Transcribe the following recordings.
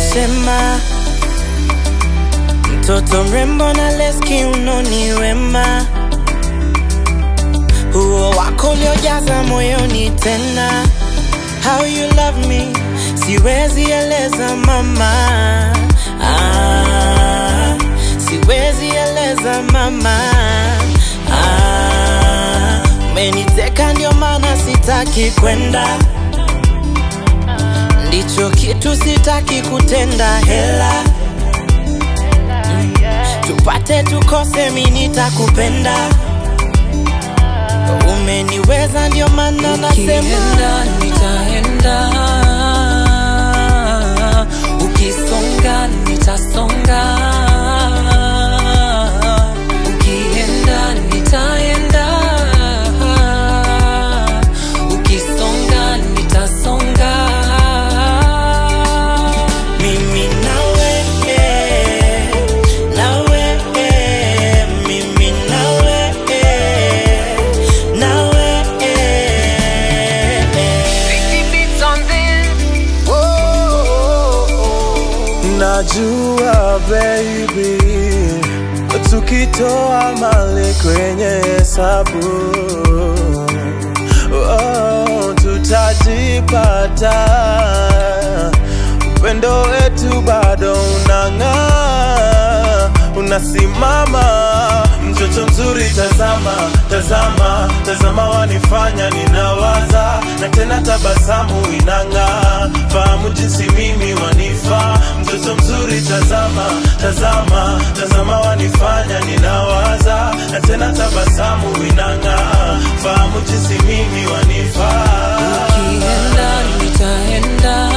sema mtoto mrembo na leski unoni wema huo wako uliojaza moyoni tena how you love me siwezi eleza mama ah, siwezi eleza mama ah, umeniteka ndio maana sitaki kwenda ndicho kitu sitaki kutenda hela tupate tukose mi nitakupenda umeniweza ndio maana nasema Ukienda nitaenda, ukisonga nitasonga, ukienda nitaenda, ukisonga nitasonga. mimi nawe eh, nawe eh, mimi nawe eh, nawe eh, eh. Najua baby, tukitoa mali kwenye hesabu oh, tutajipata. Upendo wetu bado unang'aa, unasimama. Mtoto mzuri, tazama, tazama, tazama, wanifanya ninawaza, na tena tabasamu inang'aa, fahamu jinsi mimi wanifaa. Mtoto mzuri, tazama, tazama, tazama, wanifanya ninawaza, na tena tabasamu inang'aa, fahamu jinsi mimi wanifaa. Ukienda nitaenda,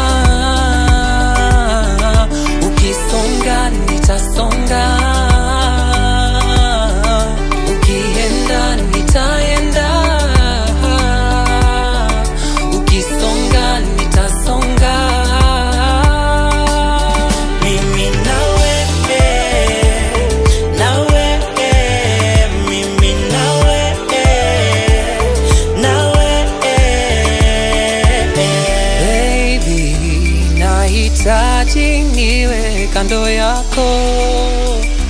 ukisonga nitasonga, ukienda nitaenda, ukisonga nitasonga. Mimi nawe eh, nawe eh, mimi nawe eh, nawe eh, eh. Baby, nahitaji niwe kando yako